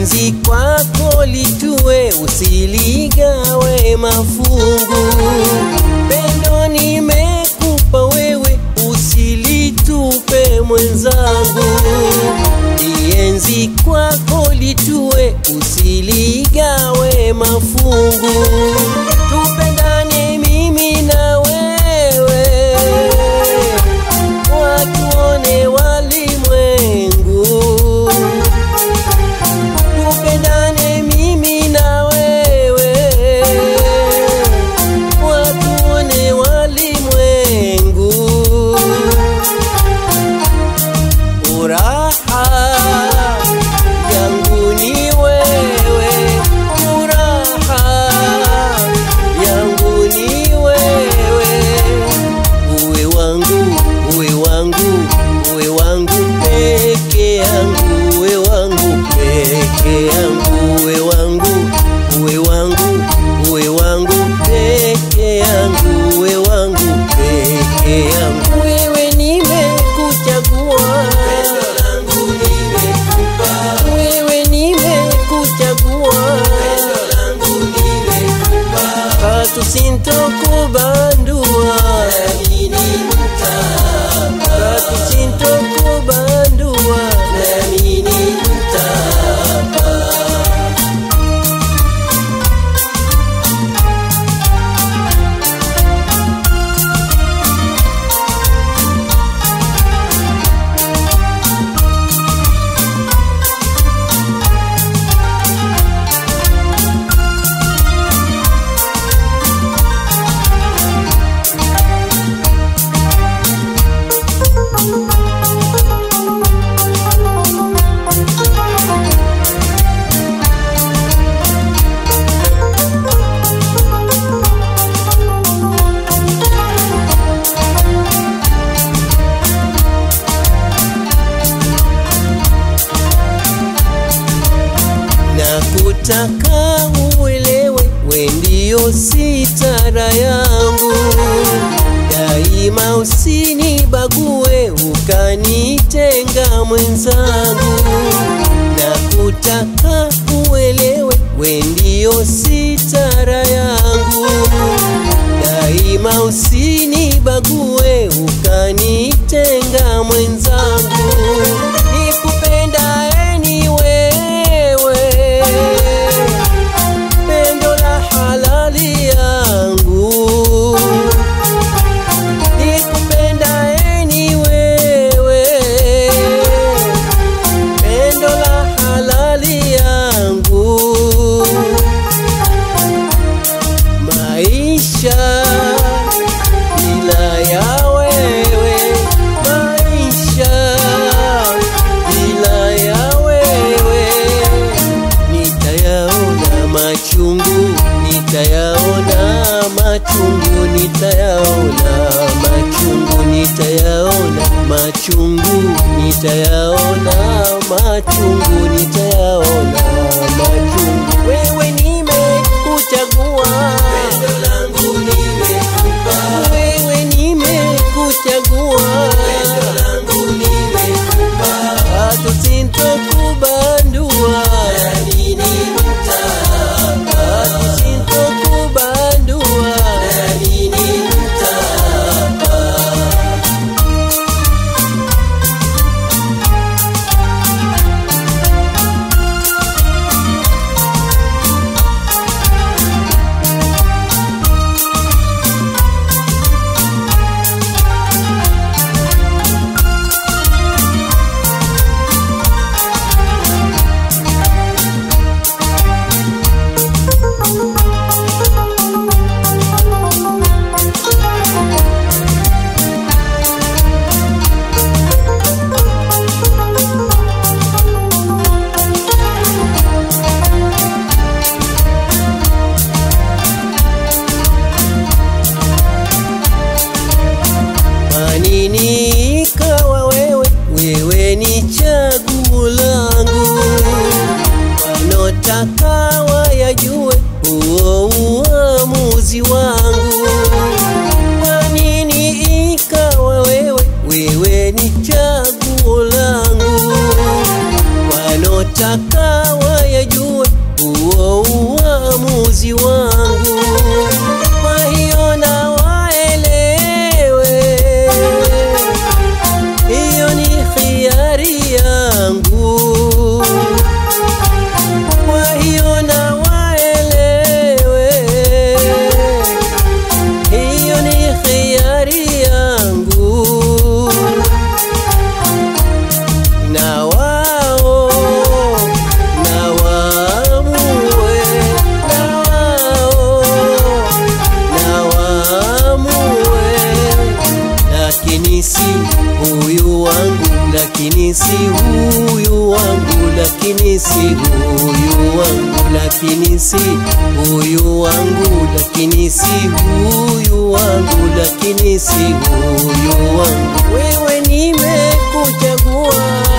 lienzi kwako litue, usiligawe mafungu. Pendo nimekupa wewe, usilitupe mwenzangu. Lienzi kwako litue, usiligawe mafungu. Tupendane mimi na wewe, watuone walimwengu tupendane mimi na wewe, watuone walimwengu. Furaha yangu ni wewe, furaha yangu ni wewe, uwe wangu, uwe wangu, uwe wangu peke yangu, uwe wangu peke yangu, uwe wangu, uwe wangu, uwe wangu peke yangu, uwe wangu peke yangu. Wewe nimekuchagua, pendo langu nimekupa, wewe nimekuchagua, pendo langu nimekupa, katu sintokubandua, nami nimtapa, katu sintokubandua, nami nimtapa. na kutaka uelewe, we ndio sitara yangu daima, usinibague ukanitenga mwenzangu, na kutaka uelewe, we ndio sitara yangu daima, usinibague ukanitenga mwenzangu, nikupendae ni wewe pendo la halali yangu nikupendae ni wewe pendo la halali yangu maisha bila ya wewe maisha bila ya wewe nitayaona machungu nitayaona machungu nitayaona machungu nitayaona machungu nitayaona machungu nitayaona machungu wewe nimekuchagua pendo langu nimekupa wewe nimekuchagua pendo langu nimekupa hata sintokubandua nami nimtapa hata sintokubandua nami nimtapa Manini ikawa wewe, wewe ni chaguo langu, wanotaka wayajue huo uamuzi wangu. Manini ikawa wewe, wewe ni chaguo langu, wano wanaotaka wayajue huo uamuzi wangu, kwa hiyo na waelewe, hiyo ni khiari yangu, kwa hiyo na waelewe, hiyo ni khiari yangu na wao na waamue, na wao na waamue, lakini si huyu wangu, lakini si huyu wangu, lakini si huyu wangu, lakini si huyu wangu, lakini si huyu wangu, lakini si huyu wangu. Wewe nimekuchagua